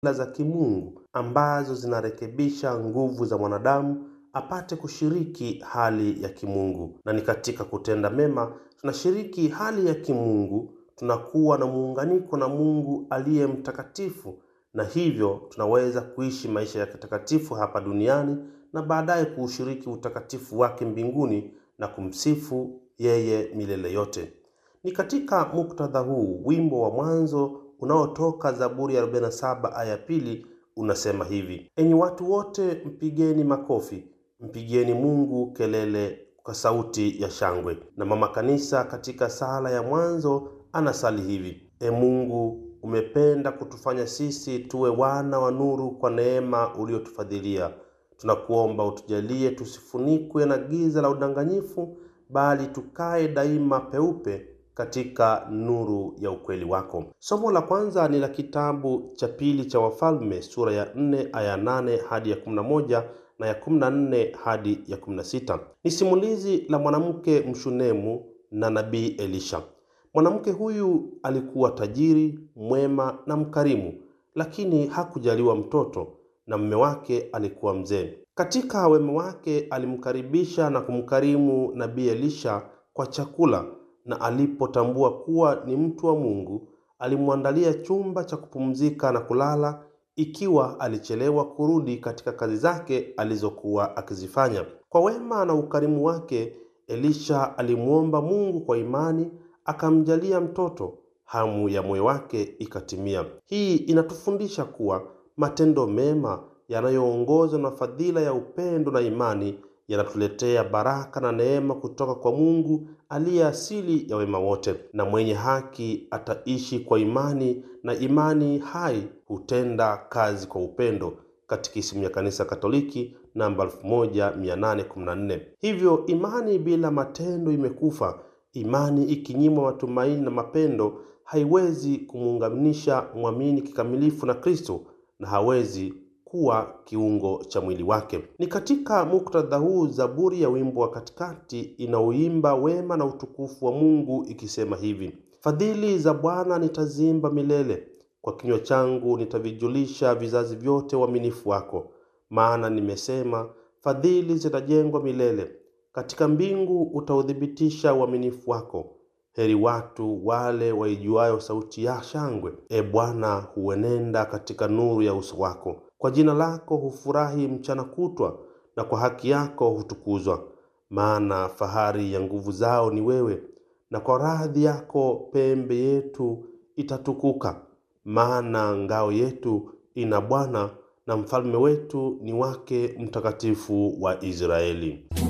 za kimungu ambazo zinarekebisha nguvu za mwanadamu apate kushiriki hali ya kimungu. Na ni katika kutenda mema tunashiriki hali ya kimungu, tunakuwa na muunganiko na Mungu aliye mtakatifu, na hivyo tunaweza kuishi maisha ya kitakatifu hapa duniani na baadaye kuushiriki utakatifu wake mbinguni na kumsifu yeye milele yote. Ni katika muktadha huu wimbo wa mwanzo unaotoka Zaburi ya 47 aya pili unasema hivi: enyi watu wote, mpigeni makofi, mpigieni Mungu kelele kwa sauti ya shangwe. Na mama kanisa katika sala ya mwanzo anasali hivi: e Mungu, umependa kutufanya sisi tuwe wana wa nuru kwa neema uliotufadhilia. Tunakuomba utujalie tusifunikwe na giza la udanganyifu, bali tukae daima peupe katika nuru ya ukweli wako. Somo la kwanza ni la kitabu cha pili cha Wafalme sura ya 4 aya 8 hadi ya 11 na ya 14 hadi ya 16. Ni simulizi la mwanamke mshunemu na nabii Elisha. Mwanamke huyu alikuwa tajiri, mwema na mkarimu, lakini hakujaliwa mtoto na mume wake alikuwa mzee. Katika wema wake alimkaribisha na kumkarimu nabii Elisha kwa chakula na alipotambua kuwa ni mtu wa Mungu, alimwandalia chumba cha kupumzika na kulala ikiwa alichelewa kurudi katika kazi zake alizokuwa akizifanya. Kwa wema na ukarimu wake, Elisha alimwomba Mungu kwa imani, akamjalia mtoto. Hamu ya moyo wake ikatimia. Hii inatufundisha kuwa matendo mema yanayoongozwa na fadhila ya upendo na imani yanatuletea baraka na neema kutoka kwa Mungu aliye asili ya wema wote. Na mwenye haki ataishi kwa imani, na imani hai hutenda kazi kwa upendo. Katekisimu ya Kanisa Katoliki namba 1814. Hivyo imani bila matendo imekufa. Imani ikinyimwa matumaini na mapendo haiwezi kumuunganisha mwamini kikamilifu na Kristo na hawezi kuwa kiungo cha mwili wake. Ni katika muktadha huu Zaburi ya wimbo wa katikati inaoimba wema na utukufu wa Mungu ikisema hivi: fadhili za Bwana nitaziimba milele, kwa kinywa changu nitavijulisha vizazi vyote uaminifu wako. Maana nimesema, fadhili zitajengwa milele, katika mbingu utauthibitisha uaminifu wako. Heri watu wale waijuayo sauti ya shangwe. E Bwana, huenenda katika nuru ya uso wako. Kwa jina lako hufurahi mchana kutwa, na kwa haki yako hutukuzwa. Maana fahari ya nguvu zao ni wewe, na kwa radhi yako pembe yetu itatukuka. Maana ngao yetu ina Bwana, na mfalme wetu ni wake Mtakatifu wa Israeli.